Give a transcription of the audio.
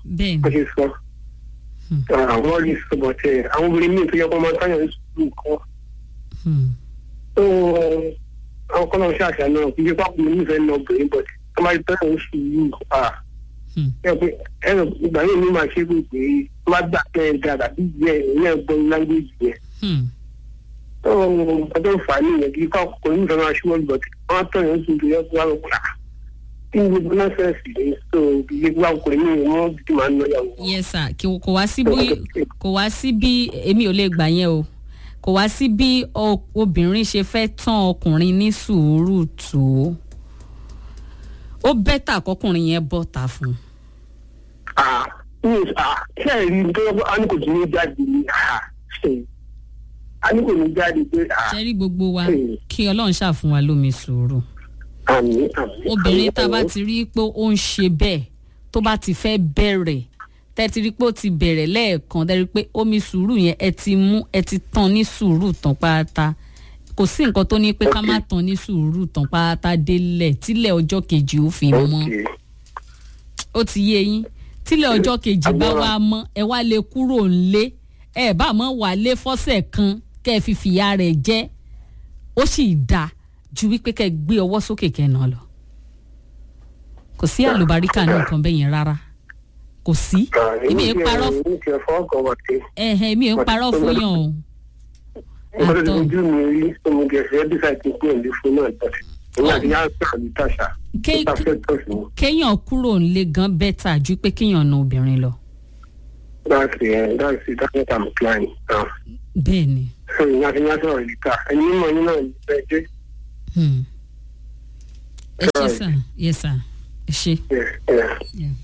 bẹ́ẹ̀ wọ́n ni ṣe sọ. àwọn rí sọ̀bọ̀ tẹ̀ àwọn obìnrin míì tó yẹ kó máa táyà ní sùúrù kọ́. Hmm. tó àwọn kọ́nà ṣàṣà náà kí yípa kò nífẹ̀ẹ́ náà obìnrin bọ̀ tó máa táyà ní sùúrù à. Hmm. ẹ pé ẹnì ìgbà yìí ní máa ṣe é pé pé tó bá gbà pé ẹ dáadáa bí ìyẹn ìyẹn gbọ́ lágbèjì yẹn. Hmm. tó ọjọ́ ìfà nìyẹn kí yípa kò nífẹ̀ẹ́ máa ṣíwọ́n bọ̀ wọ́n á tọ̀yàn sí ìdílé ọkọ̀ àwọn ọkọ̀ kí ni gbogbo náà fẹ́ẹ́ sì lè so kí yípa kò ní ìwọ̀n bí máa ń lọ yàwó. yes sir kí kò wá sí bí kò wá sí bí èmi ò lè gbà yẹn o kò wá sí bí o- obìnrin ṣe fẹ́ tán ọkùnrin ní sùúrù tó ó bẹ́tà kọkùnrin yẹn bọ́ ta fún un. Ah, yes, ah, ṣé ẹ rí i tó yẹ kó a ní kò tún ní jáde ní ah, ṣe a ní kò ní jáde pé ah, ṣe rí gbogbo wa Hmm. kí ọlọ́run ṣàfún wa lómi sùúrù àmì àmì. obìnrin àmì, tá a bá àmì. ti rí pé ó ń ṣe bẹ́ẹ̀ tó bá ti fẹ́ bẹ̀rẹ̀ tẹ́ ti rí pé ó ti bẹ̀rẹ̀ lẹ́ẹ̀kan tẹ́ rí pé omi sùúrù yẹn ẹ ti mú ẹ ti tán ní sùúrù tán pátá kò sí nǹkan tó ní pé ká má tán ní sùúrù tán pátá délẹ̀ tílẹ̀ ọjọ́ kejì ó fi mọ́ Okay. ó ti yé yín tílẹ̀ ọjọ́ kejì bá wá mọ́ ẹ wá lè kúrò ńlé ẹ bá mọ́ wà lé fọ́sẹ̀ kan kẹ́ ẹ fi fìyà rẹ̀ jẹ́ ó sì dáa ju wípé kẹ́ ẹ gbé ọwọ́ sókè kẹ́ ẹ nà lọ kò sí àlùbáríkà ní nǹkan bẹ́ẹ̀ yẹn rárá kò sí Ah, èmi ò tiẹ̀- parọ́ èmi tiẹ̀ fọwọ́ kan wà pé ẹ̀hẹ̀ èmi ò parọ́ fún yàn o mo ti Àtọ̀. ojú mi rí ọmọ gẹ̀ẹ́sì dísà ti pé òǹdí fún náà tọ̀sí. èmi àti yàrá pé àbí tàṣà Ké- tó ta fẹ́ tọ̀sí mi. kéèyàn kúrò ńlé gan bẹ́tà ju pé kéèyàn na obìnrin lọ that's it that's it that's what i'm planning. Ah. bẹ́ẹ̀ ni so ìyá ti yá sọ̀rọ̀ ìta ẹni mímọ yín náà bẹ́ẹ̀ jẹ́ Hmm. ẹ ṣe Right. sà yẹ sà ẹ ṣe. yeah, yeah. Yeah.